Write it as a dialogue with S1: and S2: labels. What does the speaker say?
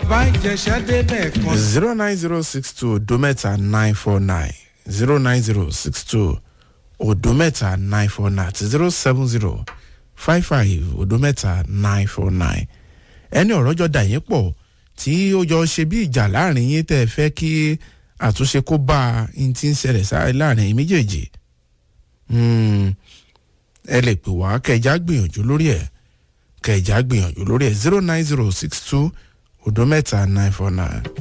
S1: bàbá ìjẹsà débẹ̀ kan.
S2: zero nine zero six two odo mẹ́ta nine four nine zero nine zero six two odo mẹ́ta nine four nine àti zero seven zero five five odo mẹ́ta nine four nine ẹni ọ̀rọ̀ jọ dà yín pọ̀ tí ó jọ ṣe bí ìjà láàrin yín tẹ́ ẹ fẹ́ kí àtúnṣe kó bá a ń ti ń ṣẹlẹ̀ sáré láàrin yín méjèèjì Hmm, ẹ lè pè wá kẹjá gbìyànjú lórí ẹ̀ kẹjá gbìyànjú lórí ẹ̀ zero nine zero six two odo mẹ́ta nine four nine.